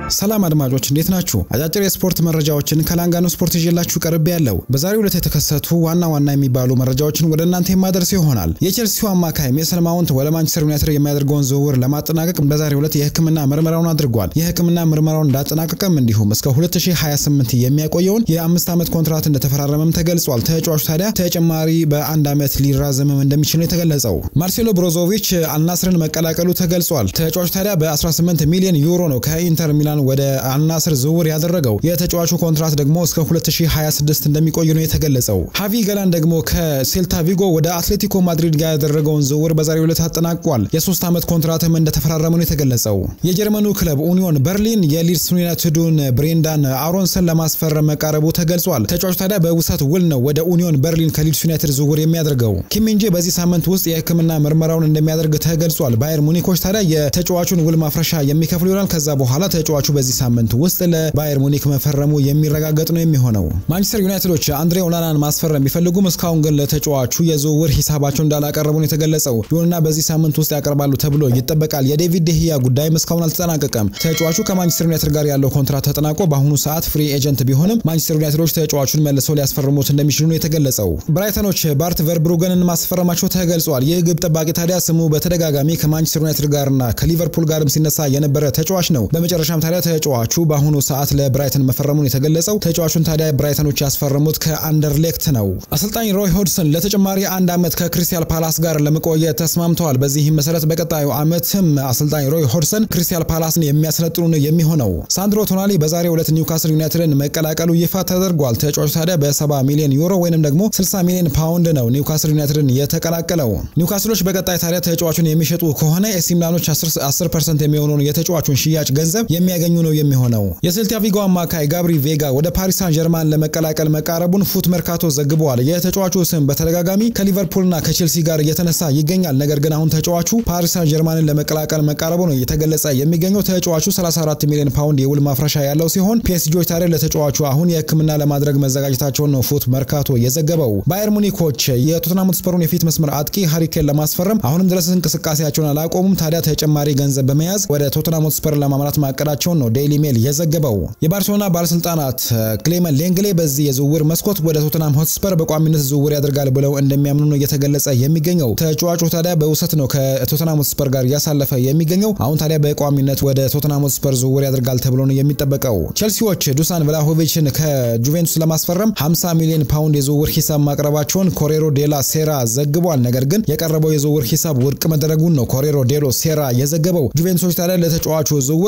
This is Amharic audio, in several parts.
ሰላም አድማጮች እንዴት ናችሁ? አጫጭር የስፖርት መረጃዎችን ከላንጋኖ ስፖርት ይዤላችሁ ቀርቤ ያለው በዛሬው ዕለት የተከሰቱ ዋና ዋና የሚባሉ መረጃዎችን ወደ እናንተ የማደርስ ይሆናል። የቼልሲው አማካይ ሜሰን ማውንት ወደ ማንቸስተር ዩናይትድ የሚያደርገውን ዝውውር ለማጠናቀቅ በዛሬው ዕለት የሕክምና ምርመራውን አድርጓል። የሕክምና ምርመራውን እንዳጠናቀቀም እንዲሁም እስከ 2028 የሚያቆየውን የአምስት ዓመት ኮንትራት እንደተፈራረመም ተገልጿል። ተጫዋቹ ታዲያ ተጨማሪ በአንድ ዓመት ሊራዘምም እንደሚችል ነው የተገለጸው። ማርሴሎ ብሮዞቪች አልናስርን መቀላቀሉ ተገልጿል። ተጫዋቹ ታዲያ በ18 ሚሊዮን ዩሮ ነው ከኢንተር ሚላን ወደ አልናስር ዝውውር ያደረገው። የተጫዋቹ ኮንትራት ደግሞ እስከ 2026 እንደሚቆይ ነው የተገለጸው። ሃቪ ገላን ደግሞ ከሴልታ ቪጎ ወደ አትሌቲኮ ማድሪድ ጋር ያደረገውን ዝውውር በዛሬው ዕለት አጠናቋል። የሶስት ዓመት ኮንትራትም እንደተፈራረሙ ነው የተገለጸው። የጀርመኑ ክለብ ኡኒዮን በርሊን የሊድስ ዩናይትዱን ብሬንዳን አሮንሰን ለማስፈረም መቃረቡ ተገልጿል። ተጫዋቹ ታዲያ በውሰት ውል ነው ወደ ኡኒዮን በርሊን ከሊድስ ዩናይትድ ዝውውር የሚያደርገው። ኪሚንጄ በዚህ ሳምንት ውስጥ የሕክምና ምርመራውን እንደሚያደርግ ተገልጿል። ባየር ሙኒኮች ታዲያ የተጫዋቹን ውል ማፍረሻ የሚከፍሉ ይሆናል። ከዛ በኋላ ተጫዋቹ በዚህ ሳምንት ውስጥ ለባየር ሙኒክ መፈረሙ የሚረጋገጥ ነው የሚሆነው። ማንቸስተር ዩናይትዶች አንድሬ ኦናናን ማስፈረም ቢፈልጉም እስካሁን ግን ለተጫዋቹ የዝውውር ሂሳባቸው እንዳላቀረቡ ነው የተገለጸው። ይሁንና በዚህ ሳምንት ውስጥ ያቀርባሉ ተብሎ ይጠበቃል። የዴቪድ ደህያ ጉዳይም እስካሁን አልተጠናቀቀም። ተጫዋቹ ከማንቸስተር ዩናይትድ ጋር ያለው ኮንትራት ተጠናቆ በአሁኑ ሰዓት ፍሪ ኤጀንት ቢሆንም ማንቸስተር ዩናይትዶች ተጫዋቹን መልሰው ሊያስፈርሙት እንደሚችሉ ነው የተገለጸው። ብራይተኖች ባርት ቨርብሩገንን ማስፈረማቸው ተገልጿል። ይህ ግብ ጠባቂ ታዲያ ስሙ በተደጋጋሚ ከማንቸስተር ዩናይትድ ጋርና ከሊቨርፑል ጋርም ሲነሳ የነበረ ተጫዋች ነው። በመጨረሻም ታዲያ ተጫዋቹ በአሁኑ ሰዓት ለብራይተን መፈረሙን የተገለጸው። ተጫዋቹን ታዲያ ብራይተኖች ያስፈረሙት ከአንደርሌክት ነው። አሰልጣኝ ሮይ ሆድሰን ለተጨማሪ አንድ ዓመት ከክሪስታል ፓላስ ጋር ለመቆየት ተስማምተዋል። በዚህም መሰረት በቀጣዩ ዓመትም አሰልጣኝ ሮይ ሆድሰን ክሪስታል ፓላስን የሚያሰለጥኑ ነው የሚሆነው። ሳንድሮ ቶናሊ በዛሬው ዕለት ኒውካስል ዩናይትድን መቀላቀሉ ይፋ ተደርጓል። ተጫዋቹ ታዲያ በ70 ሚሊዮን ዩሮ ወይንም ደግሞ 60 ሚሊዮን ፓውንድ ነው ኒውካስል ዩናይትድን የተቀላቀለው። ኒውካስሎች በቀጣይ ታዲያ ተጫዋቹን የሚሸጡ ከሆነ ኤሲ ሚላኖች 10 ፐርሰንት የሚሆነውን የተጫዋቹን ሽያጭ ገንዘብ የሚያገኙ ነው የሚሆነው። የሴልታ ቪጎ አማካይ ጋብሪ ቬጋ ወደ ፓሪስ ሳን ጀርማን ለመቀላቀል መቃረቡን ፉት መርካቶ ዘግበዋል። የተጫዋቹ ስም በተደጋጋሚ ከሊቨርፑልና ከቼልሲ ጋር እየተነሳ ይገኛል። ነገር ግን አሁን ተጫዋቹ ፓሪስ ሳን ጀርማንን ለመቀላቀል መቃረቡ ነው እየተገለጸ የሚገኘው። ተጫዋቹ 34 ሚሊዮን ፓውንድ የውል ማፍረሻ ያለው ሲሆን ፒኤስጂዎች ታዲያ ለተጫዋቹ አሁን የሕክምና ለማድረግ መዘጋጀታቸውን ነው ፉት መርካቶ የዘገበው። ባየር ሙኒኮች የቶትናም ሆትስፐሩን የፊት መስመር አጥቂ ሃሪኬን ለማስፈረም አሁንም ድረስ እንቅስቃሴያቸውን አላቆሙም። ታዲያ ተጨማሪ ገንዘብ በመያዝ ወደ ቶትናም ሆትስፐር ለማምራት ማቀዳቸውን ነው ዴይሊ ሜል የዘገበው። የባርሴሎና ባለስልጣናት ክሌመን ሌንግሌ በዚህ የዝውውር መስኮት ወደ ቶትናም ሆትስፐር በቋሚነት ዝውውር ያደርጋል ብለው እንደሚያምኑ ነው እየተገለጸ የሚገኘው። ተጫዋቹ ታዲያ በውሰት ነው ከቶትናም ሆትስፐር ጋር እያሳለፈ የሚገኘው። አሁን ታዲያ በቋሚነት ወደ ቶትናም ሆትስፐር ዝውውር ያደርጋል ተብሎ ነው የሚጠበቀው። ቼልሲዎች ዱሳን ቭላሆቪችን ከጁቬንቱስ ለማስፈረም 50 ሚሊዮን ፓውንድ የዝውውር ሂሳብ ማቅረባቸውን ኮሬሮ ዴላ ሴራ ዘግቧል። ነገር ግን የቀረበው የዝውውር ሂሳብ ውድቅ መደረጉን ነው ኮሬሮ ዴሎ ሴራ የዘገበው። ጁቬንቱሶች ታዲያ ለተጫዋቹ ዝውውር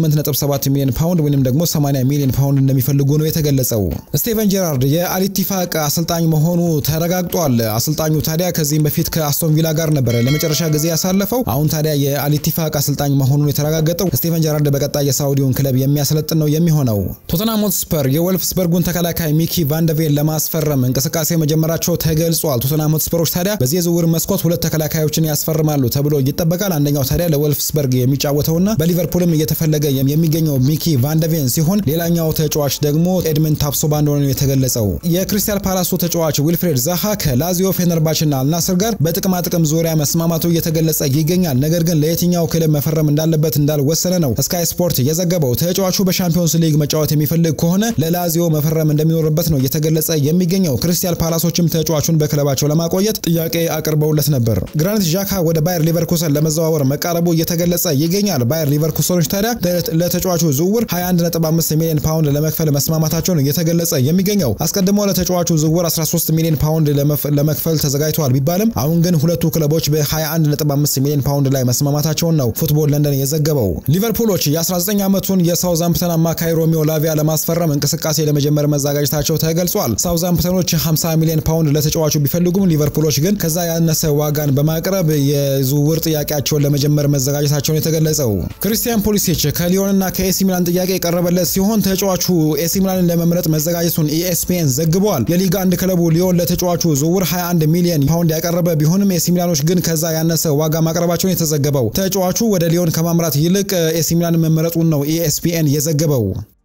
68.7 ሚሊዮን ፓውንድ ወይም ደግሞ 80 ሚሊዮን ፓውንድ እንደሚፈልጉ ነው የተገለጸው። ስቴቨን ጄራርድ የአሊቲፋቅ አሰልጣኝ መሆኑ ተረጋግጧል። አሰልጣኙ ታዲያ ከዚህም በፊት ከአስቶን ቪላ ጋር ነበረ ለመጨረሻ ጊዜ ያሳለፈው። አሁን ታዲያ የአሊቲፋቅ አሰልጣኝ መሆኑን የተረጋገጠው ስቴቨን ጄራርድ በቀጣይ የሳውዲውን ክለብ የሚያሰለጥን ነው የሚሆነው። ቶተንሃም ሆትስፐር የወልፍስበርጉን ተከላካይ ሚኪ ቫንደቬን ለማስፈረም እንቅስቃሴ መጀመራቸው ተገልጿል። ቶተንሃም ሆትስፐሮች ታዲያ በዚህ የዝውውር መስኮት ሁለት ተከላካዮችን ያስፈርማሉ ተብሎ ይጠበቃል። አንደኛው ታዲያ ለወልፍስበርግ የሚጫወተውና በሊቨርፑልም እየተፈለገ የሚገኘው ሚኪ ቫንደቬን ሲሆን ሌላኛው ተጫዋች ደግሞ ኤድመን ታፕሶባ እንደሆነ ነው የተገለጸው። የክሪስታል ፓላሱ ተጫዋች ዊልፍሬድ ዛሃ ከላዚዮ ፌነርባችና አልናስር ጋር በጥቅማ ጥቅም ዙሪያ መስማማቱ እየተገለጸ ይገኛል። ነገር ግን ለየትኛው ክለብ መፈረም እንዳለበት እንዳልወሰነ ነው ስካይ ስፖርት የዘገበው። ተጫዋቹ በሻምፒዮንስ ሊግ መጫወት የሚፈልግ ከሆነ ለላዚዮ መፈረም እንደሚኖርበት ነው እየተገለጸ የሚገኘው። ክሪስታል ፓላሶችም ተጫዋቹን በክለባቸው ለማቆየት ጥያቄ አቅርበውለት ነበር። ግራኒት ዣካ ወደ ባየር ሊቨርኩሰን ለመዘዋወር መቃረቡ እየተገለጸ ይገኛል። ባየር ሊቨርኩሰኖች ታዲያ ለተጫዋቹ ዝውውር 21.5 ሚሊዮን ፓውንድ ለመክፈል መስማማታቸው ነው እየተገለጸ የሚገኘው። አስቀድሞ ለተጫዋቹ ዝውውር 13 ሚሊዮን ፓውንድ ለመክፈል ተዘጋጅተዋል ቢባልም አሁን ግን ሁለቱ ክለቦች በ21.5 ሚሊዮን ፓውንድ ላይ መስማማታቸውን ነው ፉትቦል ለንደን የዘገበው። ሊቨርፑሎች የ19 ዓመቱን የሳውዛምፕተን አማካይ ሮሚዮ ላቪያ ለማስፈረም እንቅስቃሴ ለመጀመር መዘጋጀታቸው ተገልጿል። ሳውዛምፕተኖች 50 ሚሊዮን ፓውንድ ለተጫዋቹ ቢፈልጉም ሊቨርፑሎች ግን ከዛ ያነሰ ዋጋን በማቅረብ የዝውውር ጥያቄያቸውን ለመጀመር መዘጋጀታቸውን የተገለጸው። ክሪስቲያን ፖሊሲች ከሊዮንና ከኤሲ ሚላን ጥያቄ የቀረበለት ሲሆን ተጫዋቹ ኤሲ ሚላንን ለመምረጥ መዘጋጀቱን ኢኤስፒኤን ዘግቧል። የሊግ አንድ ክለቡ ሊዮን ለተጫዋቹ ዝውውር 21 ሚሊዮን ፓውንድ ያቀረበ ቢሆንም ኤሲ ሚላኖች ግን ከዛ ያነሰ ዋጋ ማቅረባቸውን የተዘገበው። ተጫዋቹ ወደ ሊዮን ከማምራት ይልቅ ኤሲ ሚላን መመረጡን ነው ኢኤስፒኤን የዘገበው።